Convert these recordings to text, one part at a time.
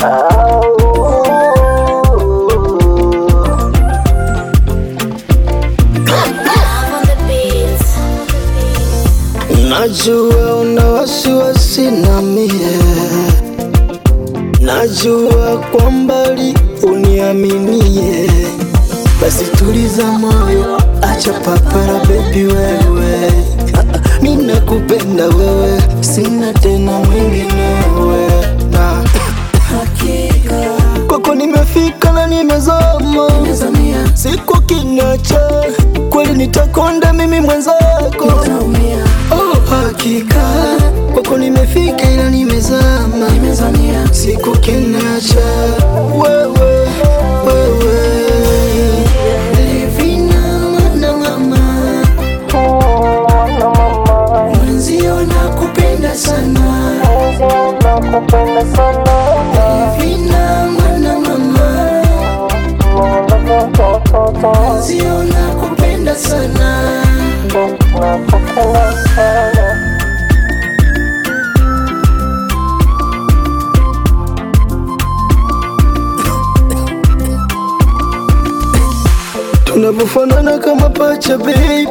Love on the beats. Najua una wasiwasi na mie, najua kwa mbali uniaminie, basi tuliza moyo, acha papara baby wewe, mimi nakupenda wewe, sina tena mwingine wewe na kwako nimefika na nimezama, siku kinacha kweli nitakonda mimi mwenzako Oh, hakika kwako nimefika ila nimezama, siku kinacha wewe wewe Livina mwana mama mwenzio nakupenda sana Livina mwana mama mwenzio nakupenda sana tunavyofanana kama pacha baby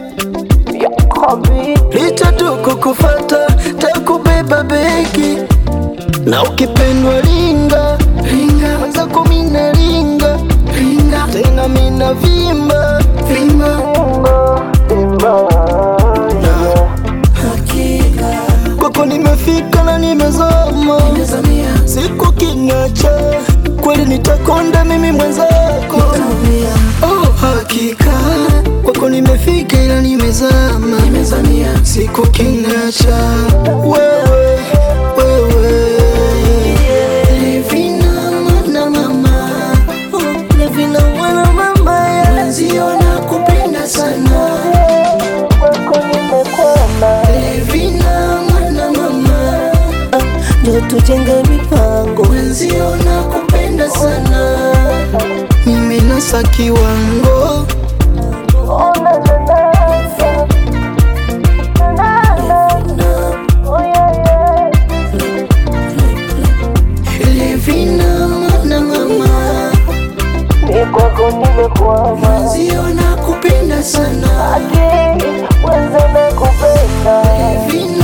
licha tu kukufata takubeba begi na ukipendwa linga linga mwenzako mina linga linga tena mina vimba vimba Na kwako nimefika na nimezama siku kinacha kweli nitakonda mimi mwenzako oh, hakika kwako nimefika ila nimezama siku kinacha wewe wewe Livina mwana mama oh, Livina mwana mama yeah. Mwenzio nakupenda sana Livina mwana mama ndio tujenge mipango Mwenzio nakupenda sana Mimi nasa kiwango Livina mwana mama kwako nimekwama Mwenzio nakupenda sana wenze nakupenda Livina